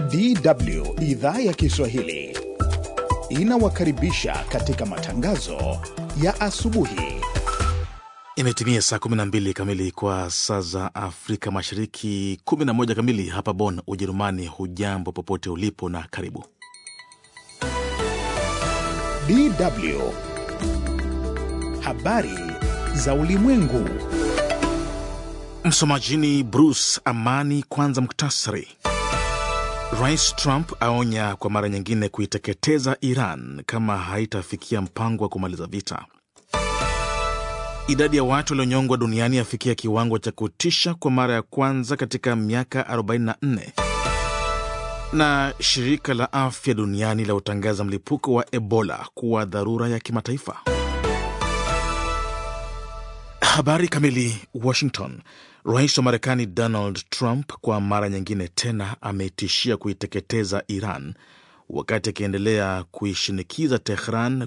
DW idhaa ya Kiswahili inawakaribisha katika matangazo ya asubuhi. Imetimia saa 12 kamili kwa saa za Afrika Mashariki, 11 kamili hapa Bonn, Ujerumani. Hujambo popote ulipo na karibu. DW habari za ulimwengu. Msomaji ni Bruce Amani. Kwanza muktasari. Rais Trump aonya kwa mara nyingine kuiteketeza Iran kama haitafikia mpango wa kumaliza vita. Idadi ya watu walionyongwa duniani afikia kiwango cha kutisha kwa mara ya kwanza katika miaka 44. Na shirika la afya duniani la utangaza mlipuko wa Ebola kuwa dharura ya kimataifa. Habari kamili. Washington. Rais wa Marekani Donald Trump kwa mara nyingine tena ametishia kuiteketeza Iran wakati akiendelea kuishinikiza Tehran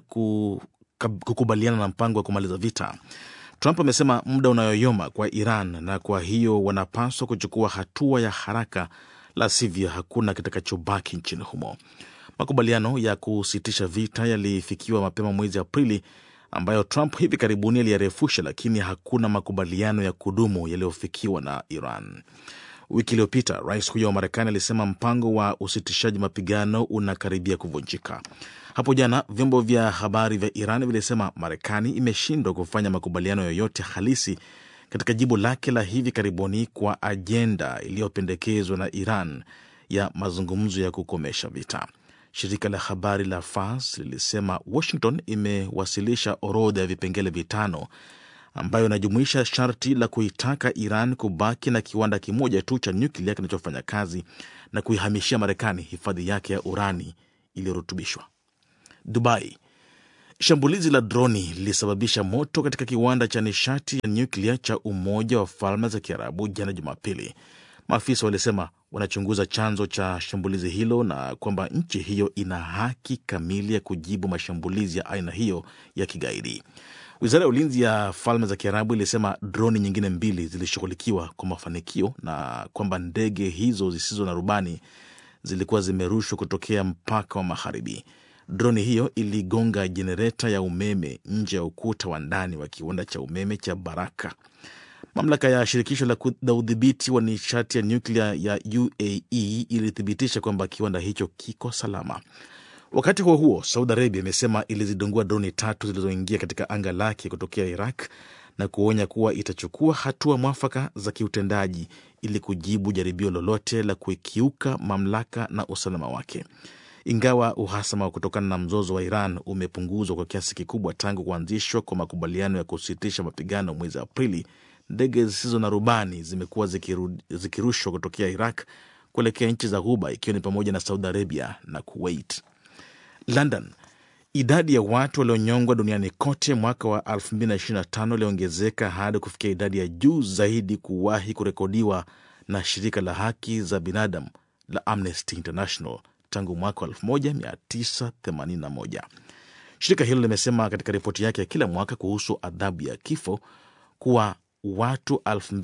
kukubaliana na mpango wa kumaliza vita. Trump amesema muda unayoyoma kwa Iran na kwa hiyo wanapaswa kuchukua hatua ya haraka, la sivyo hakuna kitakachobaki nchini humo. Makubaliano ya kusitisha vita yalifikiwa mapema mwezi Aprili ambayo Trump hivi karibuni aliyarefusha, lakini hakuna makubaliano ya kudumu yaliyofikiwa na Iran. Wiki iliyopita rais huyo wa Marekani alisema mpango wa usitishaji mapigano unakaribia kuvunjika. Hapo jana vyombo vya habari vya Iran vilisema Marekani imeshindwa kufanya makubaliano yoyote halisi katika jibu lake la hivi karibuni kwa ajenda iliyopendekezwa na Iran ya mazungumzo ya kukomesha vita. Shirika la habari la Fars lilisema Washington imewasilisha orodha ya vipengele vitano ambayo inajumuisha sharti la kuitaka Iran kubaki na kiwanda kimoja tu cha nyuklia kinachofanya kazi na kuihamishia Marekani hifadhi yake ya urani iliyorutubishwa. Dubai. Shambulizi la droni lilisababisha moto katika kiwanda cha nishati ya nyuklia cha Umoja wa Falme za Kiarabu jana Jumapili. Maafisa walisema wanachunguza chanzo cha shambulizi hilo na kwamba nchi hiyo ina haki kamili ya kujibu mashambulizi ya aina hiyo ya kigaidi. Wizara ya ulinzi ya Falme za Kiarabu ilisema droni nyingine mbili zilishughulikiwa kwa mafanikio na kwamba ndege hizo zisizo na rubani zilikuwa zimerushwa kutokea mpaka wa magharibi. Droni hiyo iligonga jenereta ya umeme nje ya ukuta wa ndani wa kiwanda cha umeme cha Baraka. Mamlaka ya shirikisho la udhibiti wa nishati ya nyuklia ya UAE ilithibitisha kwamba kiwanda hicho kiko salama. Wakati huo huo, Saudi Arabia imesema ilizidungua droni tatu zilizoingia katika anga lake kutokea Iraq na kuonya kuwa itachukua hatua mwafaka za kiutendaji ili kujibu jaribio lolote la kukiuka mamlaka na usalama wake. Ingawa uhasama kutokana na mzozo wa Iran umepunguzwa kwa kiasi kikubwa tangu kuanzishwa kwa makubaliano ya kusitisha mapigano mwezi Aprili, ndege zisizo na rubani zimekuwa zikirushwa kutokea Iraq kuelekea nchi za Ghuba, ikiwa ni pamoja na Saudi Arabia na Kuwait. London. Idadi ya watu walionyongwa duniani kote mwaka wa 2025 iliongezeka hadi kufikia idadi ya juu zaidi kuwahi kurekodiwa na shirika la haki za binadamu la Amnesty International tangu mwaka wa 1981. Shirika hilo limesema katika ripoti yake ya kila mwaka kuhusu adhabu ya kifo kuwa watu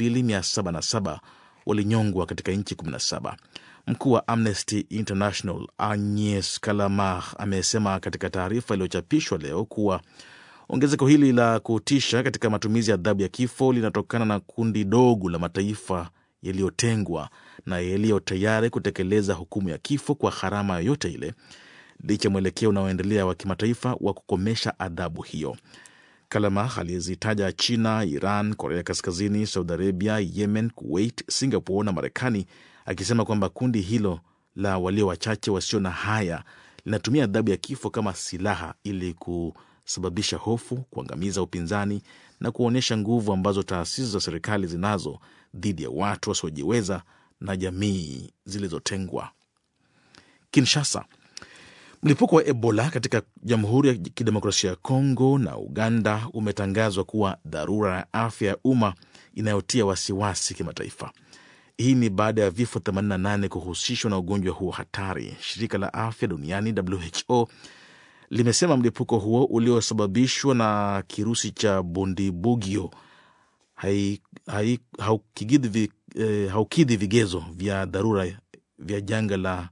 2707 walinyongwa katika nchi 17. Mkuu wa Amnesty International Agnes Kalamar amesema katika taarifa iliyochapishwa leo kuwa ongezeko hili la kutisha katika matumizi ya adhabu ya kifo linatokana na kundi dogo la mataifa yaliyotengwa na yaliyo tayari kutekeleza hukumu ya kifo kwa gharama yoyote ile, licha mwelekeo unaoendelea wa kimataifa wa kukomesha adhabu hiyo. Kalamar aliyezitaja China, Iran, Korea Kaskazini, Saudi Arabia, Yemen, Kuwait, Singapore na Marekani, akisema kwamba kundi hilo la walio wachache wasio na haya linatumia adhabu ya kifo kama silaha ili kusababisha hofu, kuangamiza upinzani na kuonyesha nguvu ambazo taasisi za serikali zinazo dhidi ya watu wasiojiweza na jamii zilizotengwa. Kinshasa. Mlipuko wa Ebola katika Jamhuri ya Kidemokrasia ya Kongo na Uganda umetangazwa kuwa dharura ya afya ya umma inayotia wasiwasi kimataifa. Hii ni baada ya vifo 88 kuhusishwa na ugonjwa huo hatari. Shirika la afya duniani WHO limesema mlipuko huo uliosababishwa na kirusi cha bundibugyo hai- hai- haukidhi vi- eh, haukidhi vigezo vya dharura vya janga la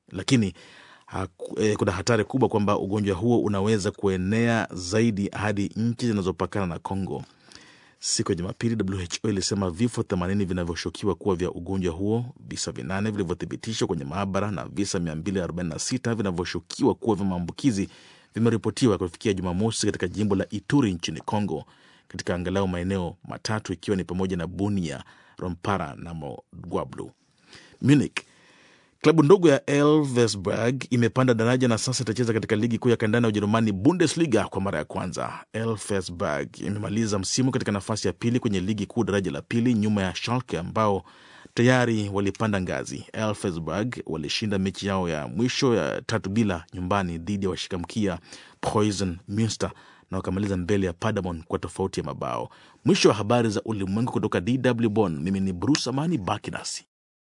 lakini haku, eh, kuna hatari kubwa kwamba ugonjwa huo unaweza kuenea zaidi hadi nchi zinazopakana na Congo. Siku ya Jumapili, WHO ilisema vifo 80 vinavyoshukiwa kuwa vya ugonjwa huo, visa vinane vilivyothibitishwa kwenye maabara na visa 246 vinavyoshukiwa kuwa vya maambukizi vimeripotiwa kufikia Jumamosi katika jimbo la Ituri nchini Congo, katika angalau maeneo matatu ikiwa ni pamoja na Bunia, Rompara na Mogwablu. Munich Klabu ndogo ya Elversberg imepanda daraja na sasa itacheza katika ligi kuu ya kandanda ya Ujerumani, Bundesliga, kwa mara ya kwanza. Elversberg imemaliza msimu katika nafasi ya pili kwenye ligi kuu daraja la pili, nyuma ya Schalke ambao tayari walipanda ngazi. Elversberg walishinda mechi yao ya mwisho ya tatu bila nyumbani dhidi ya washikamkia Preußen Munster na wakamaliza mbele ya Paderborn kwa tofauti ya mabao. Mwisho wa habari za ulimwengu kutoka DW Bonn. Mimi ni Bruce Amani, baki nasi.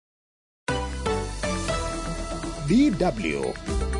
DW.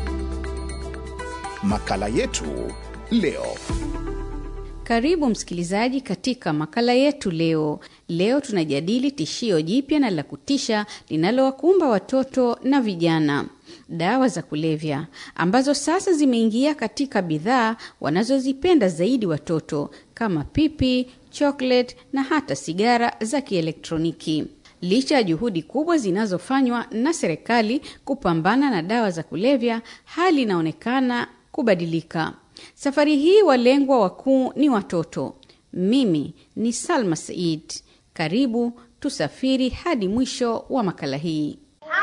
Makala yetu leo. Karibu msikilizaji katika makala yetu leo. Leo tunajadili tishio jipya na la kutisha linalowakumba watoto na vijana, dawa za kulevya ambazo sasa zimeingia katika bidhaa wanazozipenda zaidi watoto kama pipi, chocolate na hata sigara za kielektroniki. Licha ya juhudi kubwa zinazofanywa na serikali kupambana na dawa za kulevya, hali inaonekana kubadilika. Safari hii walengwa wakuu ni watoto. Mimi ni Salma Said. Karibu tusafiri hadi mwisho wa makala hii.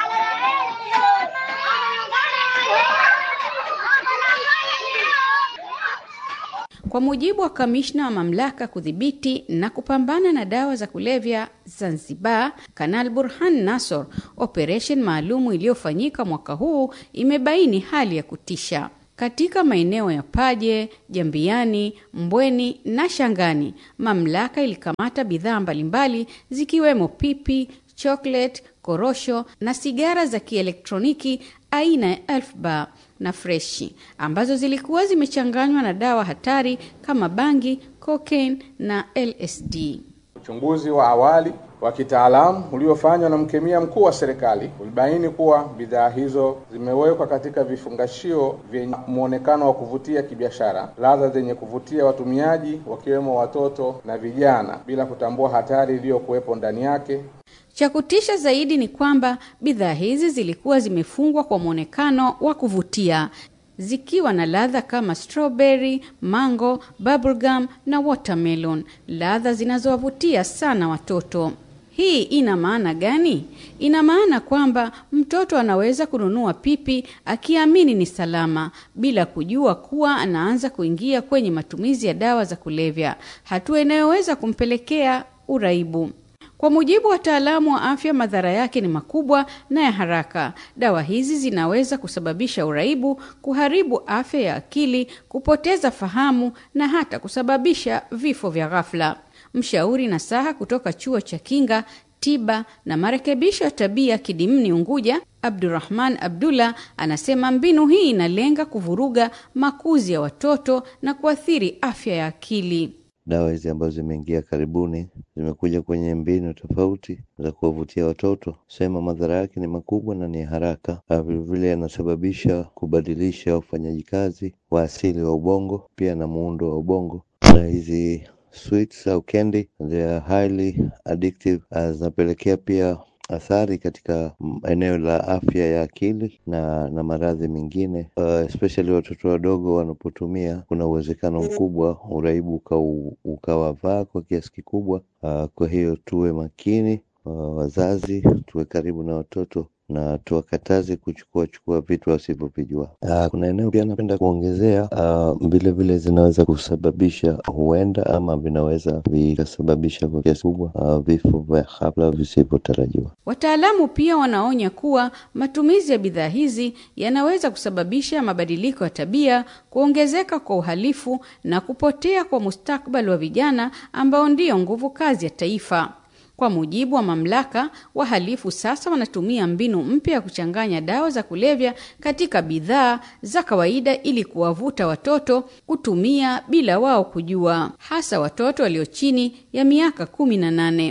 Kwa mujibu wa kamishna wa mamlaka kudhibiti na kupambana na dawa za kulevya Zanzibar, Kanal Burhan Nasor, operesheni maalumu iliyofanyika mwaka huu imebaini hali ya kutisha katika maeneo ya Paje, Jambiani, Mbweni na Shangani. Mamlaka ilikamata bidhaa mbalimbali zikiwemo pipi, chocolate, korosho na sigara za kielektroniki aina ya Elf Bar na freshi ambazo zilikuwa zimechanganywa na dawa hatari kama bangi, cocaine na LSD. Uchunguzi wa awali wa kitaalamu uliofanywa na mkemia mkuu wa serikali ulibaini kuwa bidhaa hizo zimewekwa katika vifungashio vyenye muonekano wa kuvutia kibiashara, ladha zenye kuvutia watumiaji wakiwemo watoto na vijana, bila kutambua hatari iliyokuwepo ndani yake. Cha kutisha zaidi ni kwamba bidhaa hizi zilikuwa zimefungwa kwa mwonekano wa kuvutia zikiwa na ladha kama strawberry, mango, bubblegum na watermelon, ladha zinazowavutia sana watoto. Hii ina maana gani? Ina maana kwamba mtoto anaweza kununua pipi akiamini ni salama bila kujua kuwa anaanza kuingia kwenye matumizi ya dawa za kulevya, hatua inayoweza kumpelekea uraibu. Kwa mujibu wa wataalamu wa afya, madhara yake ni makubwa na ya haraka. Dawa hizi zinaweza kusababisha uraibu, kuharibu afya ya akili, kupoteza fahamu na hata kusababisha vifo vya ghafla. Mshauri nasaha kutoka chuo cha kinga tiba na marekebisho ya tabia Kidimni Unguja, Abdurrahman Abdullah anasema mbinu hii inalenga kuvuruga makuzi ya watoto na kuathiri afya ya akili. Dawa hizi ambazo zimeingia karibuni zimekuja kwenye mbinu tofauti za kuwavutia watoto, sema madhara yake ni makubwa na ni haraka. Vilevile yanasababisha kubadilisha ufanyaji kazi wa asili wa ubongo, pia na muundo wa ubongo. Na hizi sweets au candy they are highly addictive, zinapelekea pia athari katika eneo la afya ya akili na na maradhi mengine uh, especially watoto wadogo wanapotumia, kuna uwezekano mkubwa uraibu ukawavaa kwa kiasi kikubwa. Uh, kwa hiyo tuwe makini uh, wazazi tuwe karibu na watoto na tuwakataze kuchukua chukua vitu wasivyovijua. Uh, kuna eneo pia napenda kuongezea vile uh, vile zinaweza kusababisha huenda ama vinaweza vikasababisha kwa kiasi kubwa uh, vifo vya ghafla visivyotarajiwa. Wataalamu pia wanaonya kuwa matumizi ya bidhaa hizi yanaweza kusababisha mabadiliko ya tabia, kuongezeka kwa uhalifu na kupotea kwa mustakabali wa vijana ambao ndiyo nguvu kazi ya taifa. Kwa mujibu wa mamlaka, wahalifu sasa wanatumia mbinu mpya ya kuchanganya dawa za kulevya katika bidhaa za kawaida ili kuwavuta watoto kutumia bila wao kujua, hasa watoto walio chini ya miaka kumi na nane.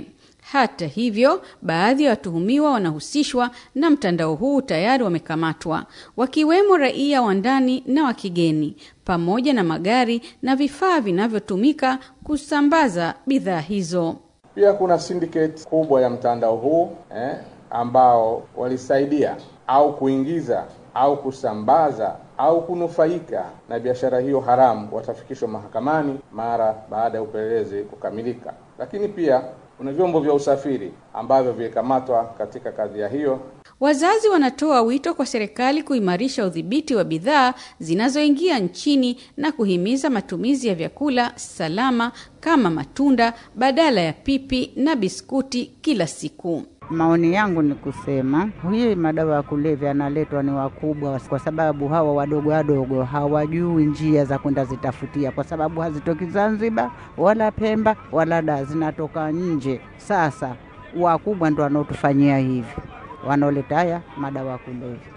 Hata hivyo, baadhi ya watuhumiwa wanahusishwa na mtandao huu tayari wamekamatwa, wakiwemo raia wa ndani na wa kigeni, pamoja na magari na vifaa vinavyotumika kusambaza bidhaa hizo. Pia kuna syndicate kubwa ya mtandao huu eh, ambao walisaidia au kuingiza au kusambaza au kunufaika na biashara hiyo haramu watafikishwa mahakamani mara baada ya upelelezi kukamilika. Lakini pia kuna vyombo vya usafiri ambavyo vilikamatwa katika kadhia hiyo. Wazazi wanatoa wito kwa serikali kuimarisha udhibiti wa bidhaa zinazoingia nchini na kuhimiza matumizi ya vyakula salama kama matunda badala ya pipi na biskuti kila siku. Maoni yangu ni kusema hii madawa ya kulevya yanaletwa ni wakubwa, kwa sababu hawa wadogo wadogo hawajui njia za kwenda zitafutia, kwa sababu hazitoki Zanzibar wala Pemba wala da, zinatoka nje. Sasa wakubwa ndo wanaotufanyia hivi, wanaoleta haya madawa ya kulevya.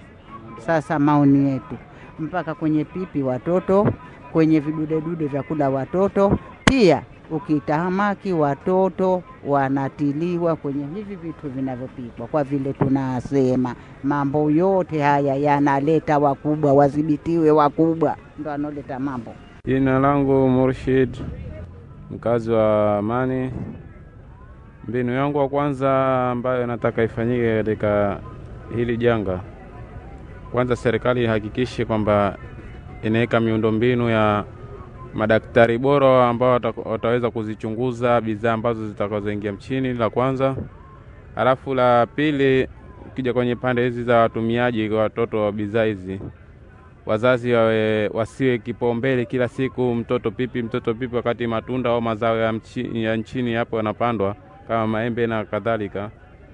Sasa maoni yetu mpaka kwenye pipi watoto, kwenye vidudedude vya kula watoto pia ukitahamaki watoto wanatiliwa kwenye hivi vitu vinavyopikwa, kwa vile tunasema mambo yote haya yanaleta wakubwa, wadhibitiwe wakubwa, ndo analeta mambo. Jina langu Murshid, mkazi wa Amani. Mbinu yangu wa kwanza ambayo nataka ifanyike katika hili janga, kwanza serikali ihakikishe kwamba inaweka miundombinu ya madaktari bora ambao wataweza kuzichunguza bidhaa ambazo zitakazoingia mchini, la kwanza. Halafu la pili, ukija kwenye pande hizi za watumiaji kwa watoto wa bidhaa hizi, wazazi wawe wasiwe kipaumbele kila siku mtoto pipi, mtoto pipi, wakati matunda au mazao ya, mchi, ya nchini hapo yanapandwa kama maembe na kadhalika,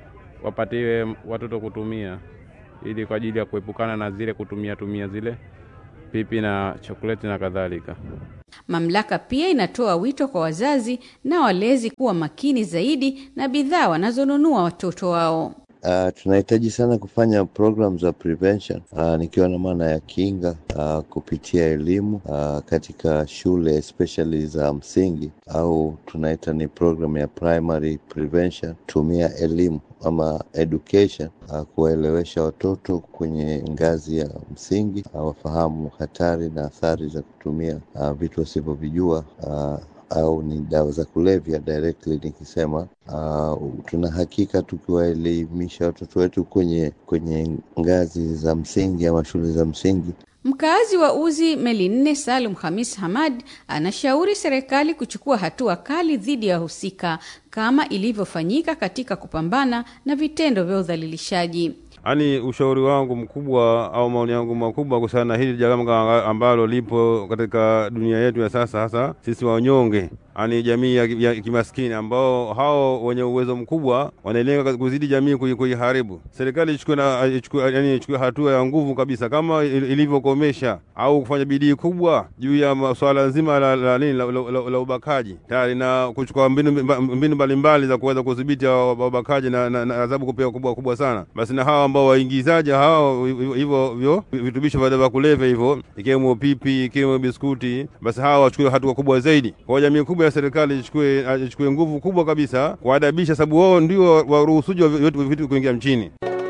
wapatiwe watoto kutumia, ili kwa ajili ya kuepukana na zile kutumia tumia zile pipi na chokoleti na kadhalika. Mamlaka pia inatoa wito kwa wazazi na walezi kuwa makini zaidi na bidhaa wanazonunua watoto wao. Uh, tunahitaji sana kufanya program za prevention uh, nikiwa na maana ya kinga uh, kupitia elimu uh, katika shule especially za msingi au tunaita ni program ya primary prevention. Tumia elimu ama education uh, kuwaelewesha watoto kwenye ngazi ya msingi uh, wafahamu hatari na athari za kutumia uh, vitu wasivyovijua uh, au ni dawa za kulevya directly nikisema. Uh, tuna hakika tukiwaelimisha watoto wetu kwenye kwenye ngazi za msingi ama shule za msingi. Mkaazi wa Uzi Meli Nne Salum Hamis Hamad anashauri serikali kuchukua hatua kali dhidi ya wahusika kama ilivyofanyika katika kupambana na vitendo vya udhalilishaji. Yaani, ushauri wangu mkubwa au maoni yangu makubwa kuhusiana na hili janga ambalo lipo katika dunia yetu ya sasa, hasa sisi wanyonge, yaani jamii ya, ya kimaskini ambao hao wenye uwezo mkubwa wanalenga kuzidi jamii kuiharibu. Serikali ichukue na ichukue, yani ichukue hatua ya nguvu kabisa kama ilivyokomesha au kufanya bidii kubwa juu ya swala nzima la la, la, la, la, la, la ubakaji tayari na kuchukua mbinu mbinu mbalimbali za kuweza kudhibiti wabakaji na, na, na adhabu kupewa kubwa kubwa sana. Basi na hawa ambao waingizaji hao hivyo vyo vitubisho vya dawa kulevya hivyo ikiwemo pipi ikiwemo biskuti, basi hawa wachukue hatua kubwa zaidi. Kwa jamii kubwa ya serikali ichukue ichukue nguvu kubwa kabisa kuadabisha, sababu wao ndio waruhusuji wa vitu kuingia mchini.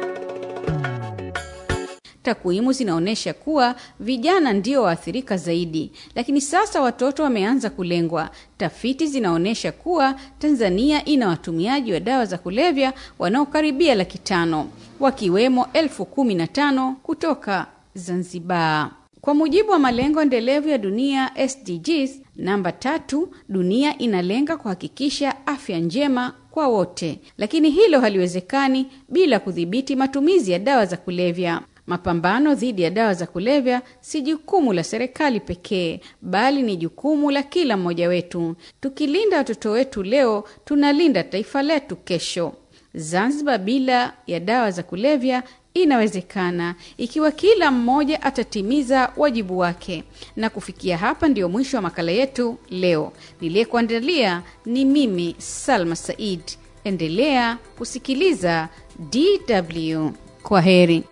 Takwimu zinaonyesha kuwa vijana ndio waathirika zaidi, lakini sasa watoto wameanza kulengwa. Tafiti zinaonyesha kuwa Tanzania ina watumiaji wa dawa za kulevya wanaokaribia laki tano wakiwemo elfu kumi na tano kutoka Zanzibar. Kwa mujibu wa malengo endelevu ya dunia SDGs namba tatu, dunia inalenga kuhakikisha afya njema kwa wote, lakini hilo haliwezekani bila kudhibiti matumizi ya dawa za kulevya. Mapambano dhidi ya dawa za kulevya si jukumu la serikali pekee, bali ni jukumu la kila mmoja wetu. Tukilinda watoto wetu leo, tunalinda taifa letu kesho. Zanzibar bila ya dawa za kulevya inawezekana ikiwa kila mmoja atatimiza wajibu wake. Na kufikia hapa ndiyo mwisho wa makala yetu leo. Niliyekuandalia ni mimi Salma Said. Endelea kusikiliza DW. Kwa heri.